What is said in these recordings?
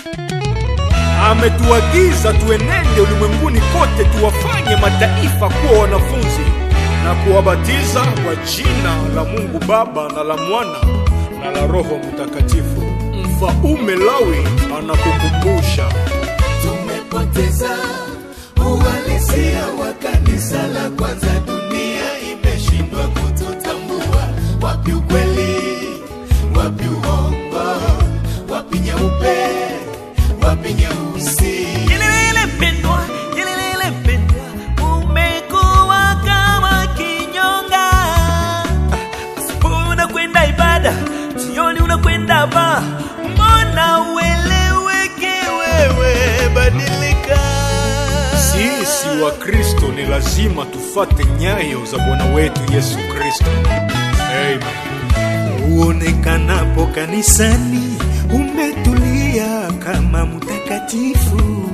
ametuagiza tuenende ulimwenguni kote tuwafanye mataifa kuwa wanafunzi na kuwabatiza kwa jina la Mungu Baba na la Mwana na la Roho Mtakatifu. Mfaume Lawi anakukumbusha tumepoteza uhalisia wa kanisa la kwanza. Dunia imeshindwa kututambua, wapi ukweli, wapi uongo, wapi nyeupe, wapi nyeusi. Yelelele pendwa, yelelele pendwa, umekuwa kama kinyonga. Asubuhi unakwenda ibada, jioni unakwenda baa. Mbona ueleweke wewe? Badilika. sisi wa Kristo ni lazima tufate nyayo za Bwana wetu Yesu Kristo. Amen. Uonekanapo kanisani umetulia kama mtakatifu,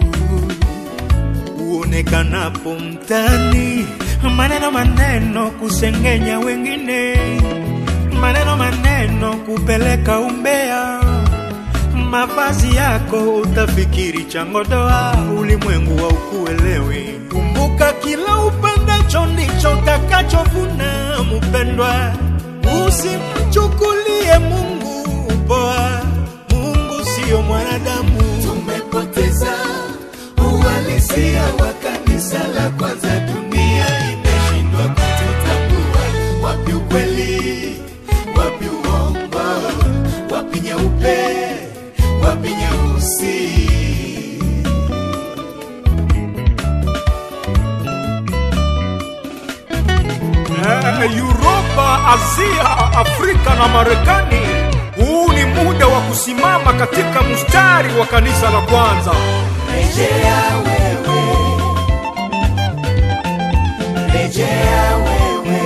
uonekanapo mtani maneno maneno kusengenya wengine, maneno maneno kupeleka umbea, mavazi yako utafikiri changodoa, ulimwengu wa ukuelewi. Kumbuka kila upandacho ndicho utakachovuna, mpendwa. Usimchukulie Mungu poa, Mungu siyo mwanadamu. Tumepoteza uhalisia wa kanisa la kwanza. Dunia imeshindwa kututambua, wapi ukweli, wapi uongo, wapi nyeupe, wapi nyeusi. Eh, Europa, Asia, Afrika na Marekani. Huu ni muda wa kusimama katika mstari wa kanisa la kwanza. Rejea wewe, rejea wewe.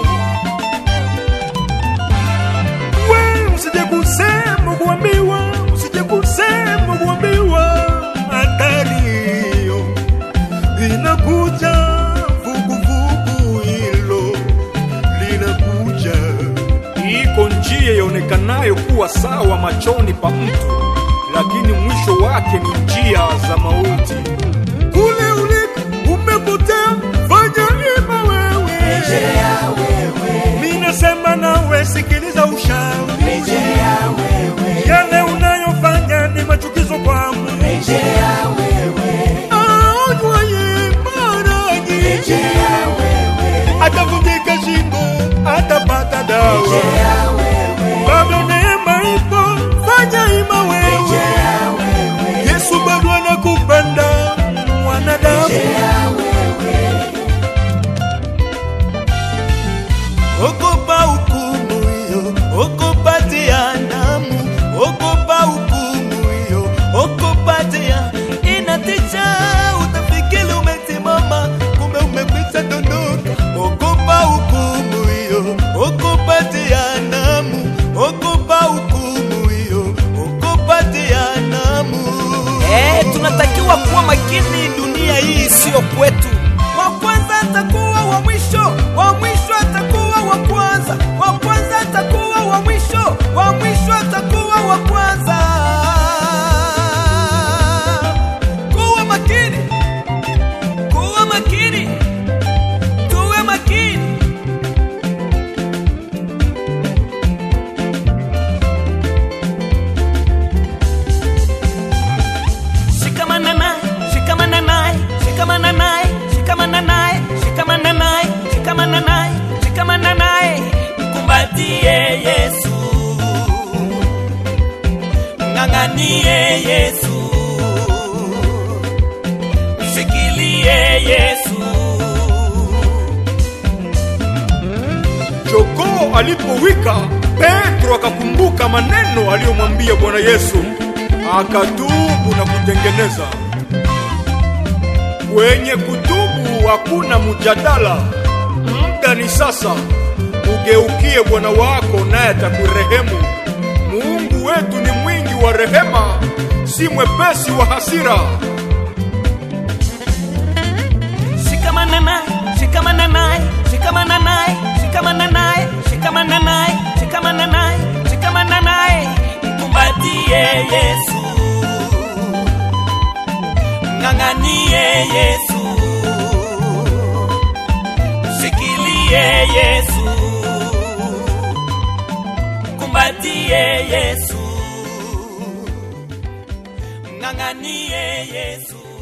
We usije kusema kuambiwa, usije kusema kuambiwa, hatari hiyo inakuja, vuguvugu hilo linakuja. Iko njia ionekanayo kuwa sawa machoni pa mtu, lakini mwisho wake ni njia za mauti. Kule uliko umepotea, fanya ima wewe. Rejea wewe, Mimi nasema nawe, sikiliza ushauri. rejea wewe, Yale unayofanya ni machukizo kwa Mungu. rejea wewe, Aonywaye maradhi rejea wewe, atavunjika shingo, atapata dawa. rejea wewe, Bado neema ipo, fanya ima wewe. rejea wewe, Yesu bado anakupenda mwanadamu. rejea wewe. Ogopa hukumu hiyo, ogopa jehanamu, ogopa hukumu hiyo, ogopa jeha. Inatisha, utafikiri umesimama, kumbe umekwisha dondoka. Ogopa hukumu hiyo, ogopa jehanamu, ogopa hukumu hiyo, ogopa jehanamu. Eh, tunatakiwa kuwa makini, dunia hii sio kwetu. Wa kwanza atakuwa wa mwisho, wa mwisho atakuwa wa kwanza, wa kwanza atakuwa wa mwisho, wa mwisho atakuwa wa kwanza. Kuwa makini, kuwa makini, tuwe makini. Shikamana naye, shikamana naye, shikamana naye, shikamana naye, shikamana naye, shikamana naye, shikamana naye. Mkumbatie Yesu, ng'ang'anie Yesu, mshikilie Yesu. Jogoo alipowika, Petro akakumbuka maneno aliyomwambia Bwana Yesu, akatubu na kutengeneza. Kwenye kutubu hakuna mjadala, muda ni sasa. Ugeukie Bwana wako, naye atakurehemu. Mungu wetu ni mwingi wa rehema, si mwepesi wa hasira. Shikamana naye, shikamana naye, shikamana naye, shikamana naye, shikamana naye, shikamana naye, shikamana naye. Mkumbatie Yesu, ng'ang'anie Yesu, shikilie Yesu, kumbatie Yesu, ng'ang'anie Yesu.